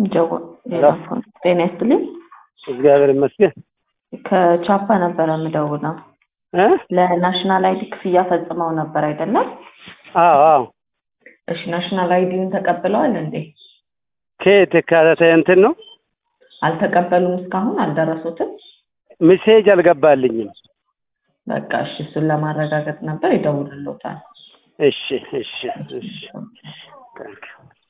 ጀጎል ሄሎ። ጤና ይስጥልኝ። እግዚአብሔር ይመስገን ከቻፓ ነበረ የምደውለው። እ ለናሽናል አይዲ ክፍያ ፈጽመው ነበር አይደለም? አዎ አዎ እሺ ናሽናል አይዲውን ተቀብለዋል እንዴ? ከየት ከተ እንትን ነው አልተቀበሉም? እስካሁን አልደረሱትም? ሚሴጅ አልገባልኝም በቃ እሺ፣ እሱን ለማረጋገጥ ነበር ይደውልሎታል። እሺ እሺ እሺ ታንክ ዩ